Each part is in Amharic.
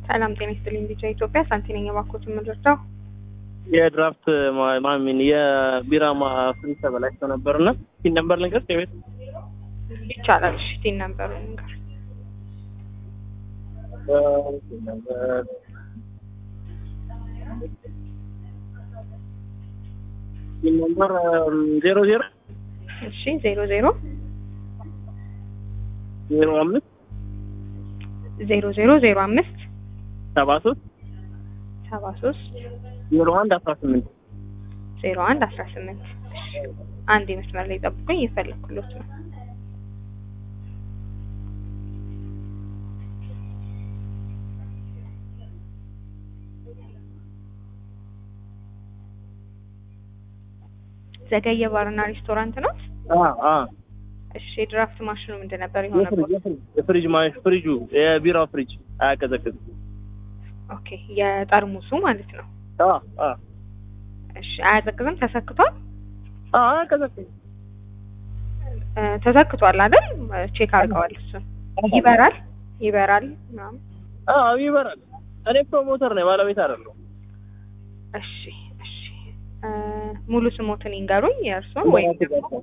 ሰላም ጤና ይስጥልኝ። ቢጫ ኢትዮጵያ ሳንቲ ነኝ። እባክዎት የምንረዳው የድራፍት ማ- ማሚን የቢራ ፍሪ ተበላሽቶ ነበርና ሲን ነበር ልንገር የቤት ይቻላል። እሺ ቲን ነበሩ ንገር። ሲን ነበር ዜሮ ዜሮ እሺ ዜሮ ዜሮ ዜሮ አምስት ዜሮ ዜሮ ዜሮ አምስት ሰባ ሶስት ሰባ ሶስት ዜሮ አንድ አስራ ስምንት ዜሮ አንድ አስራ ስምንት አንድ መስመር ላይ ጠብቁኝ፣ እየፈለኩሎት ነው። ዘገየ ባርና ሬስቶራንት ነው። እሺ የድራፍት ማሽኑ ምንድን ነበር የሆነበት? የፍሪጅ ማ- ፍሪጁ የቢራው ፍሪጅ አያቀዘቅዝም። ኦኬ የጠርሙሱ ማለት ነው። አ አ እሺ አያዘቅዝም። ተሰክቷል አ አያቀዘቅዝም። እ፣ ተሰክቷል አይደል? ቼክ አድርገዋል። እሱን ይበራል ይበራል ምናምን። አ ይበራል። እኔ ፕሮሞተር ነኝ ባለቤት አይደለሁም። እሺ እሺ እ፣ ሙሉ ስሞትን ይንገሩኝ የእርስዎን ወይም ደግሞ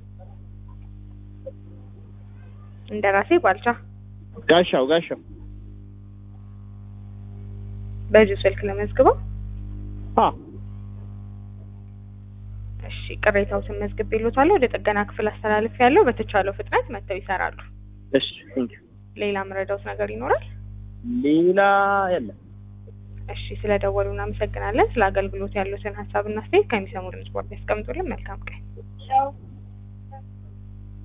እንደራሴ ባልቻ ጋሻው ጋሻው በዚሁ ስልክ ለመዝግበው። አ እሺ ቅሬታዎትን መዝግብ ይሉታል። ወደ ጥገና ክፍል አስተላልፍ ያለው በተቻለው ፍጥነት መጥተው ይሰራሉ። እሺ ቴንክ ዩ። ሌላ መረዳውት ነገር ይኖራል? ሌላ የለም። እሺ ስለደወሉ እናመሰግናለን። ስለ አገልግሎት ያሉትን ሀሳብና አስተያየት ከሚሰሙ ድምጽ ቦርድ ያስቀምጡልን። መልካም ቀን።